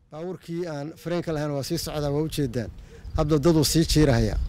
baabuurkii aan fareenka lahayn waa sii socdaa waa ujeedaan hadda daduu sii jiirahayaa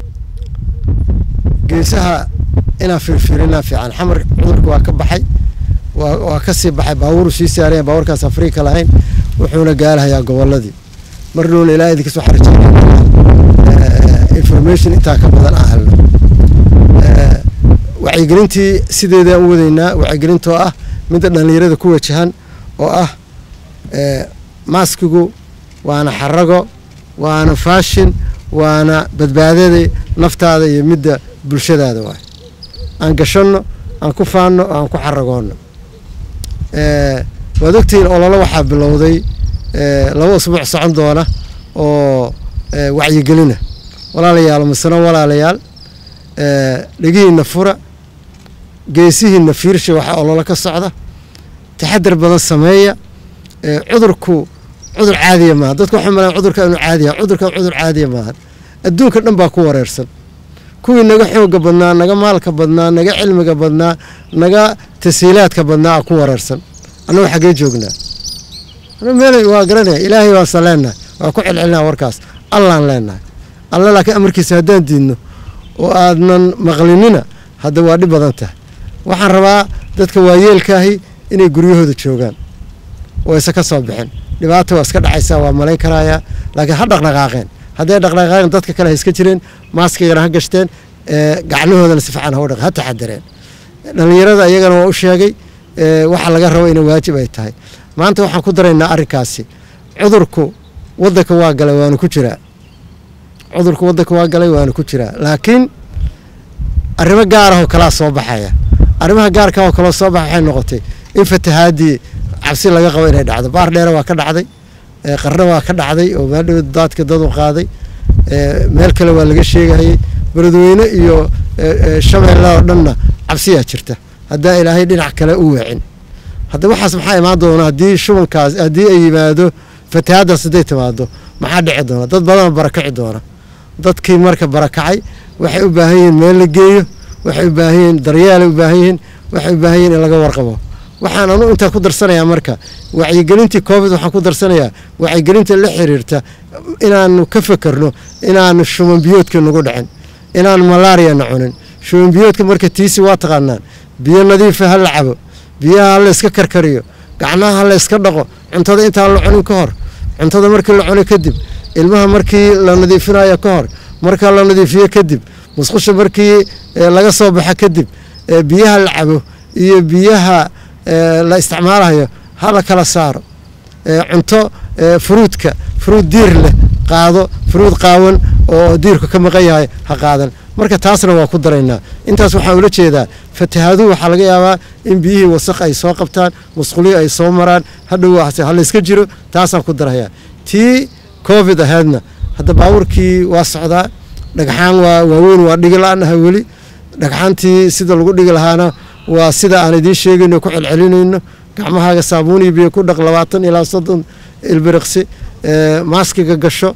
geesaha inaan fiirfiirinaa fiican xamar cudurka waa ka baxay waa ka sii baxay baabuuru sii saaraya baabuurkaas afriika lahayn wuxuuna gaalahayaa goboladii mar dhowna ilaa idinkas waxaa rajeynaya information intaa ka badan aan helno wacyigelintii sideedaan u wadaynaa wacyigelintoo ah midda dhallinyarada ku wajahan oo ah maaskigu waana xarago waana faashin waana badbaadada naftaada iyo midda bulshadaada waay aan gashanno aan ku faanno oo aan ku xaragoonno waad ogtihiin ololo waxaa bilowday laba usbuuc socon doona oo wacyigelina walaalayaal masano walaalayaal dhegihiinna fura geesihiinna fiirsha waxaa ololo ka socda taxadar badan sameeya cudurku cudur caadiya maaha dadku waxay malaan cudurka inuu caadiya cudurkan cudur caadiya maahan adduunka dhan baa ku wareersan kuwii naga xooga badnaa naga maalka badnaa naga cilmiga badnaa naga tasiilaadka badnaa aa ku wareersan annagu xaggee joognaa meel waa garanaya ilaahay waansan leenahay waa ku celcelinaa warkaas allaan leenahay alla laakiin amarkiisa haddaan diidno oo aadnan maqlinina hadda waa dhib badan tahay waxaan rabaa dadka waayeelkaahi inay guryahooda joogaan oo aysan ka soo bixin dhibaata waa iska dhacaysaa waa malayn karayaa laakiin ha dhaqdhaqaaqeen hadday dhaqdhaqaaqeen dadka kale ha iska jireen maaskigana ha gashteen gacnahoodana si fiican ha ha taxadareen dhallinyarada iyagana waa u sheegay waxa laga rabo ina waajib ay tahay maanta waxaan ku daraynaa arrinkaasi cudurku waddanka waa galay waanu ku jiraa cudurku waddanka waa galay waanu ku jiraa laakiin arrimo gaarahoo kalaa soo baxaya arrimaha gaarka oo kaloo soo baxa waxay noqotay in fatahaadii cabsi laga qabo inay dhacdo baar dheere waa ka dhacday qarna waa ka dhacday oo maadhow daadka dadu qaaday meel kale waa laga sheegayay beledweyne iyo shabeelle oo dhanna cabsiyaa jirta haddaa ilaahay dhinac kale u weecin hadda waxaas maxaa imaan doona haddii shubankaas haddii ay yimaado fatahaaddaas hadday timaado maxaa dhici doona dad badan barakaci doona dadkii marka barakacay waxay u baahan yihiin meel la geeyo waxay u baahan yihiin daryeelay u baahan yihiin waxay u baahan yihiin in laga warqabo waxaan anu intaa ku darsanayaa marka wacyigelintii covid waxaan ku darsanayaa wacyigelinta la xiriirta inaanu ka fekerno inaanu shuban biyoodka nagu dhicin inaan malaariyana cunin shuban biyoodka marka tiisi waa taqaanaan biyo nadiifa ha la cabo biyaha ha la iska karkariyo gacnaha ha la iska dhaqo cuntada intaan la cunin ka hor cuntada markii la cuno kadib ilmaha markii la nadiifinayo ka hor marka la nadiifiyo kadib musqusha markii laga soo baxa kadib biyaha la cabo iyo biyaha la isticmaalayo ha la kala saaro cunto furuudka furuud diir leh qaado furuud qaawan oo diirku ka maqan yahay ha qaadan marka taasna waa ku daraynaa intaas waxaan ula jeedaa fatahaaduhu waxaa laga yaabaa in biyihii wasaq ay soo qabtaan musqulihi ay soo maraan hadhow ha layska jiro taasaan ku darayaa tii covid ahaydna hadda baabuurkii waa socdaa dhagxaan waa waaweyn waa dhigi la-anaha weli dhagxaantii sida lagu dhigi lahaana waa sida aan idiin sheegayno ku celcelinayno gacmahaaga saabuuniyo biyo ku dhaq labaatan ilaa soddon ilbiriqsi maaskiga gasho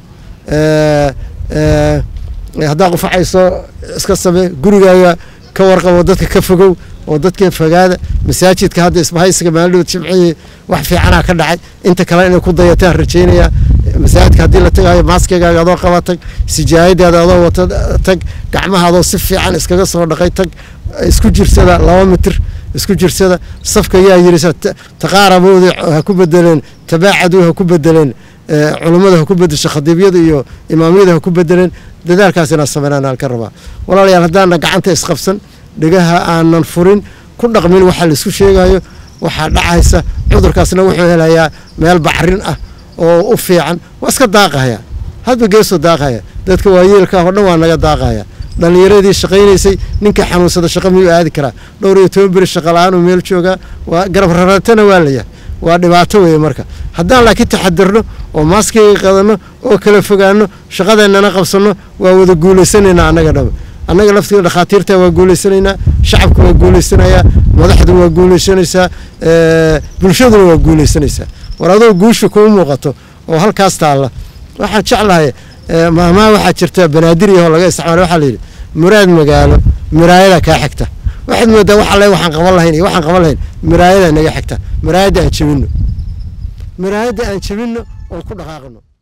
haddaa qufacayso iska samee gurigaaga ka warqabo dadka ka fogow oo dadka fogaada masaajidka hadda isbahaysiga maaldhood jimcihii wax fiicanaa ka dhacay inta kale inay ku dayataan rajaynayaa masaajidka haddii la tagaayo maaskigaaga adoo qaba tag sijaayadaada adoo wata tag gacmaha adoo si fiican iskaga soo dhaqay tag isku jirsada laba mitir isku jirsada safka yaa yirisa taqaarabooda ha ku bedeleen tabaacadu ha ku bedeleen culummada ha ku bedesho khadiibyada iyo imaamyada ha ku bedeleen dadaalkaas inaan sameynaan aan ka rabaa walaalayaal haddaana gacanta isqabsan dhegaha aanan furin ku dhaqmin waxaa laisku sheegayo waxaa dhacaysa cudurkaasna wuxuu helayaa meel bacrin ah oo u fiican waa iska daaqahaya hadba geesoo daaqahaya dadka waayeelka ah oo dhan waa naga daaqahaya dhallinyaradii shaqaynaysay ninka xanuunsada shaqo miyuu aadi karaa dhowr iyo toban beri shaqa la-aan uu meel joogaa waa garab rarantana waa layahay waa dhibaato weeye marka haddaan laakiin taxadirno oo maaskiga qadanno oo kala fogaano shaqadeennana qabsanno waa wada guulaysanaynaa annaga dhaba annaga laftiga dhakhaatiirta waa guulaysanaynaa shacabka waa guulaysanayaa madaxdu waa guulaysanaysaa bulshaduna waa guulaysanaysaa war adoo guusha kuu muuqato oo halkaas taalla waxaan jeclahay maamaha waxaa jirta banaadiriyahoo laga isticmaala waxaa layidhi muraad magaalo miraayada kaa xigta waxaad moodaa wax alle waxaan qaban lahayn iyo waxaan qaban lahayn miraayada naga xigta miraayadda aan jebinno miraayadda aan jebinno oon ku dhaqaaqno